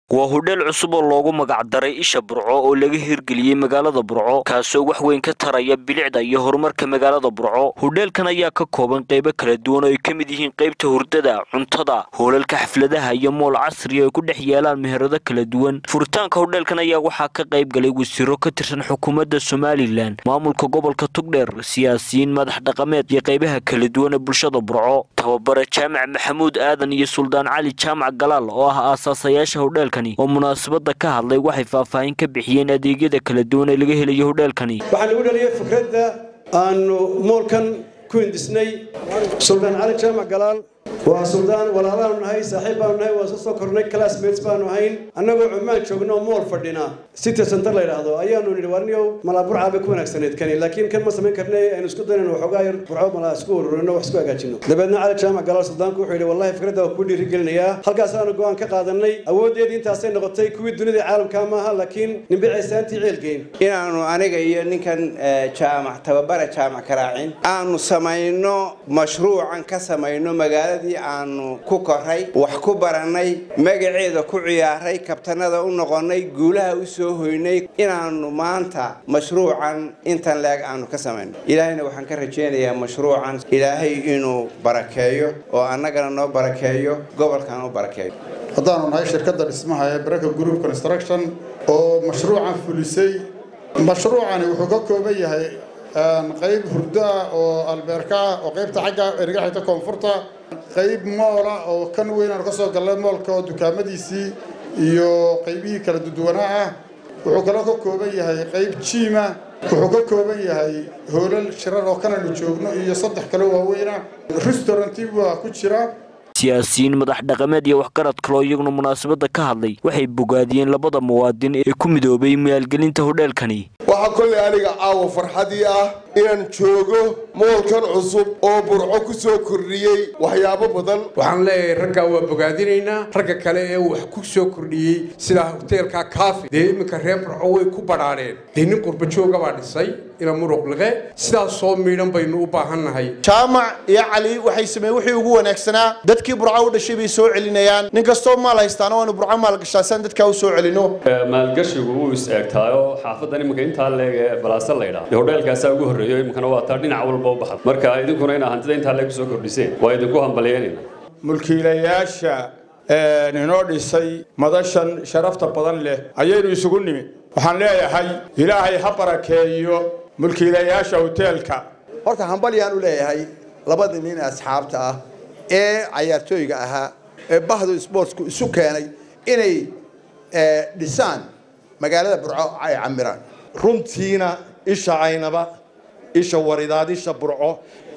waa hudheel cusub oo loogu magacdaray isha burco oo laga hirgeliyey magaalada burco kaasoo wax weyn ka taraya bilicda iyo horumarka magaalada burco hudheelkan ayaa ka kooban qaybo kala duwan oo ay ka mid yihiin qaybta hurdada cuntada hoolalka xafladaha iyo mool casri ay ku dhex yeelaan meherado kala duwan furitaanka hudheelkan ayaa waxaa ka qayb galay wasiiro ka tirsan xukuumadda somalilan maamulka gobolka tugdheer siyaasiyiin madax dhaqameed iyo qaybaha kala duwan ee bulshada burco tababare jaamac maxamuud aadan iyo suldaan cali jaamac galaal oo ah aasaasayaasha hudheelkan oo munaasabada ka hadlay waxay faahfaahin ka bixiyeen adeegyada kala duwan ee laga helayo hudheelkani waxaan ugu dhaliyay fikradda aanu moolkan ku hindisnay suldaan cali jaamac galaal waa suldaan walaalaanu nahay saaxiib baanu nahay waa soo soo kornay classmates baanu ahayn annagoo cumaan joogno oo mool fadhina city center la yidhaahdo ayaanu nidhi warniyow malaa burcaa bay ku wanaagsaneyd kani laakiin kan ma samayn karnay aynu isku daynan waxoogaa yar burco malaa isku ururino wax isku hagaajino dabeedna cali jaamac galaal suldaanku wuxuu yidhi wallahi fikradda waa kuu dhiirigelinayaa halkaasaanu go-aan ka qaadanay awooddeedii intaasay noqotay kuwii dunida caalamka maaha laakiin nimbicaysaantii ceelgeyn inaanu aniga iyo ninkan jaamac tababara jaamac karaacin aanu samayno mashruucan ka samayno magaaladii aanu ku koray wax ku barannay magaceeda ku ciyaaray kabtanada u noqonnay guulaha u soo hoynay inaanu maanta mashruucan intan leeg aanu ka samayno ilaahayna waxaan ka rajaynayaa mashruucan ilaahay inuu barakeeyo oo annagana noo barakeeyo gobolkan u barakeeyo haddaanu nahay shirkadda dhismaha ee baraka group construction oo mashruucan fulisay mashruucani wuxuu ka kooban yahay qayb hurdo ah oo albeerka ah oo qaybta xagga eriga xigta koonfurta qayb moola oo kan weyn aanu ka soo gallay moolka oo dukaamadiisii iyo qaybihii kala duduwanaa ah wuxuu kaloo ka kooban yahay qayb jiima wuxuu ka kooban yahay hoolal shirar oo kanaynu joogno iyo saddex kale waaweyna restauranti waa ku jira siyaasiyiin madax dhaqameed iyo waxgarad kaloo iyaguna munaasabada ka hadlay waxay bogaadiyeen labada muwaadin ee ku midoobay maalgelinta hudheelkani waxaa kollay aniga caawa farxadii ah inaan joogo moolkan cusub oo burco ku soo kordhiyey waxyaabo badan waxaan leeyahay raggaa waa bogaadinaynaa ragga kale ee wax ku soo kordhiyey sida hoteelka kaafi dee iminka reer burco way ku badhaadheen dee nin qurbajooga baa dhisay ila muruqliqe sidaas soo miidhan baynu u baahannahay jaamac iyo cali waxay sameeyeen wixii ugu wanaagsanaa dadkii burco u dhashay bay soo celinayaan nin kastoo maal haystaana waanu burco maalgashaasaan dadkaa u soo celino maalgashigu wuu is eegtaayo xaafadan iminka intaa leeg ee balaasa laydhaa dee hodheelkaasaa ugu horreeyo iminkana waa taa dhinac walba u baxda marka idinkuna inaa hantida intaa leeg kusoo kordhiseen waa idinku hambalyeynayna mulkiilayaasha inoo dhisay madashan sharafta badan leh ayaynu isugu nimid waxaan leeyahay ilaahay ha barakeeyo mulkiilayaasha hoteelka horta hambalyaan u leeyahay labadii nin asxaabta ah ee cayaartooyga ahaa ee bahdu sportsku isu keenay inay dhisaan magaalada burco ay camiraan runtiina isha caynaba isha waridaad isha burco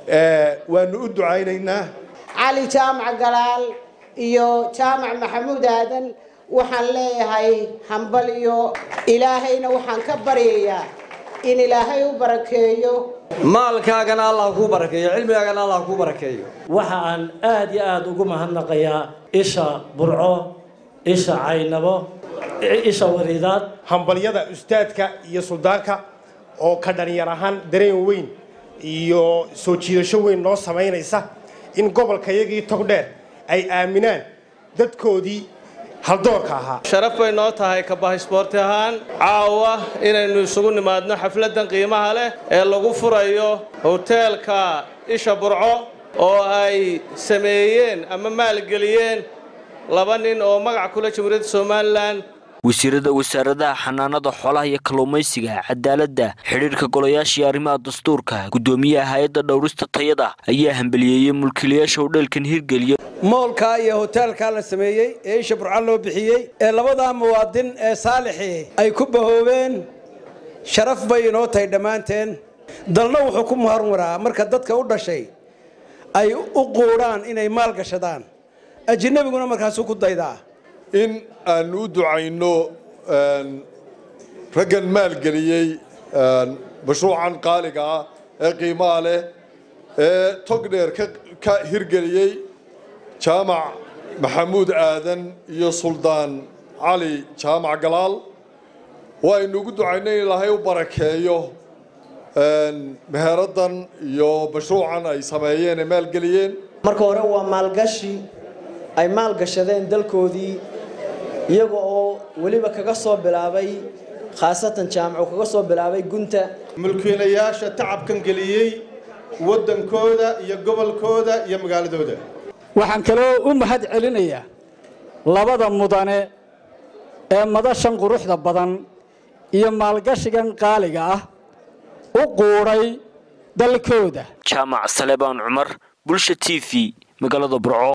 waanu u ducaynaynaa cali jaamac galaal iyo jaamac maxamuud aadan waxaan leeyahay hambal iyo ilaahayna waxaan ka baryayaa in ilaahay u barakeeyo maalkaagana allah kuu barakeeyo cilmigaagana allah kuu barakeeyo waxa aan aad iyo aada ugu mahadnaqayaa isha burco isha caynabo isha waridaad hambalyada ustaadka iyo suldaanka oo ka dhalinyar ahaan dareen weyn iyo soo jiidasho weyn noo samaynaysa in gobolkayagii togdheer ay aaminaan dadkoodii haldoorka ahaa sharaf bay noo tahay kabahasboorti ahaan caawa inaynu isugu nimaadno xafladdan qiimaha leh ee lagu furayo hoteelka isha burco oo ay sameeyeen ama maalgeliyeen laba nin oo magac kule jamhuuriyadda somalilan wasiirada wasaaradaha xanaanada xoolaha iyo kalluumaysiga cadaaladda xidhiirka golayaasha iyo arrimaha dastuurka guddoomiyaha hay-adda dhowrista tayada ayaa hambaliyeeyey mulkiilayaasha hudheelkan hirgeliya moolkaa iyo hoteelkaa la sameeyey ee isha burca loo bixiyey ee labadaa muwaadin ee saalixii ay ku bahoobeen sharaf bay inoo tahay dhammaanteen dalna wuxuu ku muharwaraa marka dadka u dhashay ay u quudhaan inay maal gashadaan ajinabiguna markaasuu ku daydaa in aanu u ducayno raggan maalgeliyey mashruucan qaaliga ah ee qiimaha leh ee togdheer ka hirgeliyey jaamac maxamuud aadan iyo suldaan cali jaamac galaal waaynu ugu ducaynay in ilaahay u barakeeyo meheraddan iyo mashruucan ay sameeyeen ee maalgeliyeen marka hore waa maalgashi ay maalgashadeen dalkoodii iyaga oo weliba kaga soo bilaabay khaasatan jaamacu kaga soo bilaabay gunta mulkiilayaasha tacabkan geliyey waddankooda iyo gobolkooda iyo magaaladooda waxaan kaloo u mahad celinayaa labada mudane ee madashan quruxda badan iyo maalgashigan qaaliga ah u quudhay dalkooda jaamac salebaan cumar bulsha t v magaalada burco